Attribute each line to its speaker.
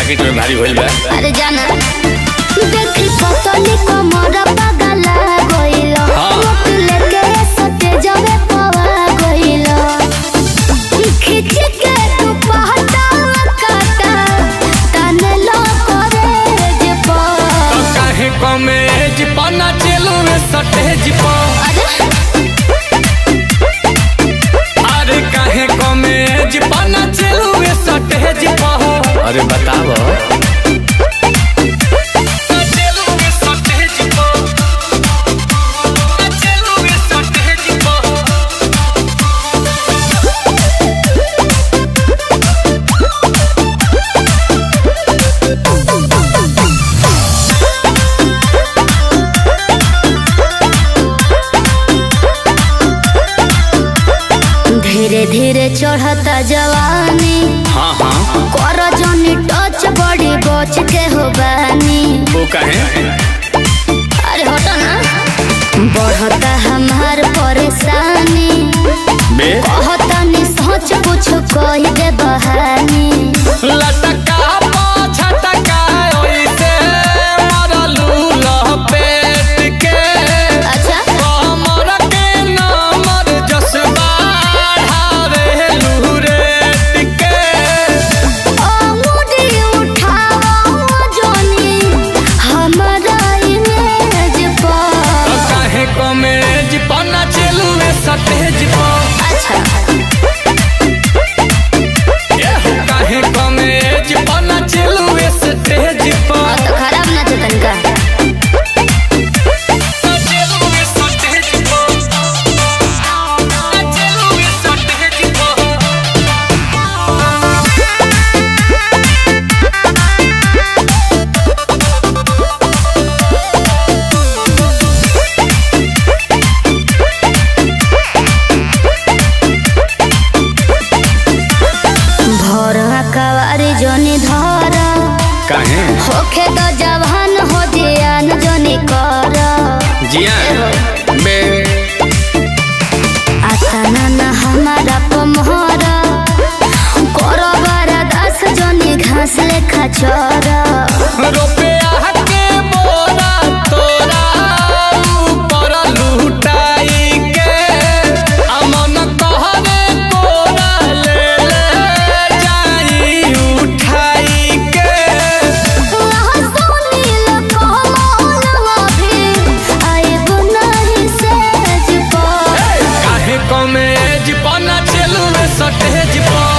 Speaker 1: Packet में भारी होइल बा
Speaker 2: अरे जाना देखी पतली कमर पगला गइल
Speaker 1: हाँ।
Speaker 2: मोट लेके सटे जावे पवा गइल खिच के तू पहटा काटा तने लो करे जे
Speaker 1: तो
Speaker 2: पर
Speaker 1: काहे कमेज पना चलू सटेज पर
Speaker 2: अरे
Speaker 1: अरे काहे कमेज पना चलू सटेज पर अरे बताव
Speaker 2: धीरे धीरे चढ़ता जवानी
Speaker 1: हाँ हाँ
Speaker 2: कर जनी टच बड़ी बच के हो बानी
Speaker 1: वो कहे
Speaker 2: अरे हटो ना बढ़ता हमार परेशानी
Speaker 1: बे
Speaker 2: कहता नि सोच कुछ कह दे बहानी
Speaker 1: लटका पाछटका ओइसे मरलू लपेट के
Speaker 2: अच्छा
Speaker 1: कमर के नमर जसबा ढारे लूरेट के
Speaker 2: ओ मुड़ी उठाओ जोनी हमारा इमेज पर
Speaker 1: काहे कमेज पना चलू सतेज पर
Speaker 2: अच्छा
Speaker 1: एहो काहे कमेज पना चलू सतेज पर
Speaker 2: और तो खराब ना थे तनका
Speaker 1: चलू सतेज पर चलू सतेज पर
Speaker 2: भोर कवारी जोनी धर
Speaker 1: काहे
Speaker 2: होखे तो जवान हो जियान जोनी कर
Speaker 1: जिया बे
Speaker 2: आता ना ना हमारा पमहर करो बारा दास जोनी घास लेखा चर
Speaker 1: रुपया के बोरा तोरा ऊपर लुटाई के अमन कहरे कोरा ले ले जाई उठाई के काहे कमेज पना चलू सटेज पर